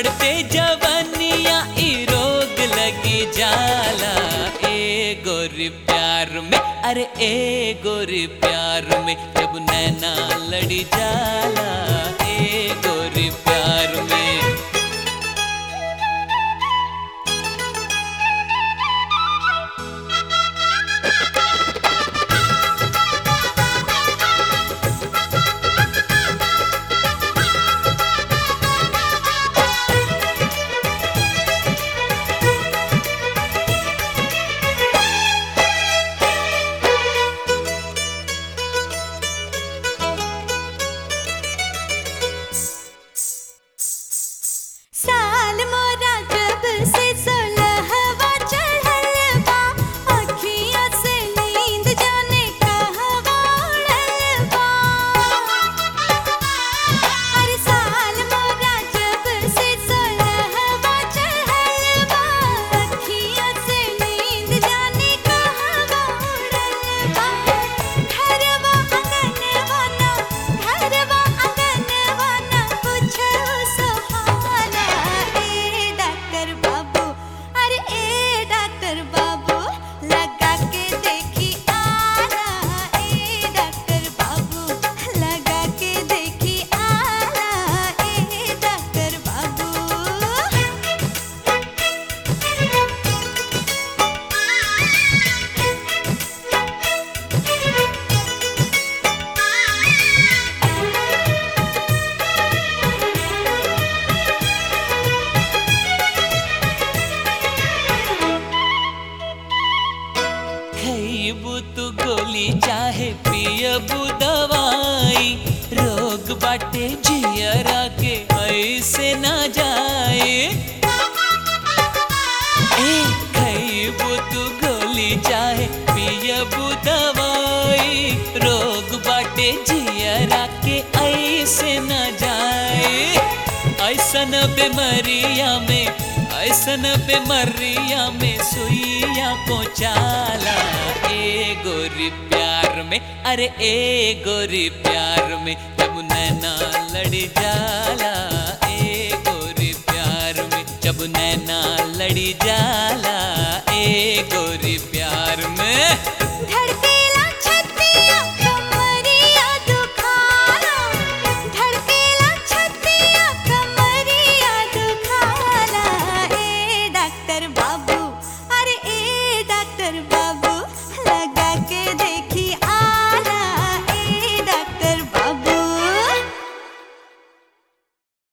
चढ़ते जवनिया ई रोग लगी जाला ए गोरी प्यार में अरे ए गोरी प्यार में जब नैना लड़ी जाला ए गोरी प्यार में साल मोरा जब से सोलहवा चढ़ल बा अखियाँ से नींद जाने कहवा उड़ल बा अरे साल मोरा जब से सोलहवा चढ़ल बा अखियाँ से नींद जाने कहवा उड़ल बा घरवा आंगनवा ना घरवा आंगनवा ना पूछो सुहाना ए डॉक्टर बाबू अरे ए डॉक्टर बाबू लगा के देखी आला ए डॉक्टर बाबू लगा के देखी आला ए डॉक्टर बाबू खैबू तू गोली चाहे पियबू दवाई रोग बाटे जियरा के ऐसे ना जाए ए खैबू तू गोली चाहे पियबू दवाई रोग बाटे जियरा के ऐसे ना जाए ऐसन बीमारिया में ऐसन बीमारिया में सुइया पहुँचाला ए गोरी प्यार में अरे ए गोरी प्यार में जब नैना लड़ी जाला ए गोरी प्यार में जब नैना लड़ी जाला ए गोरी प्यार में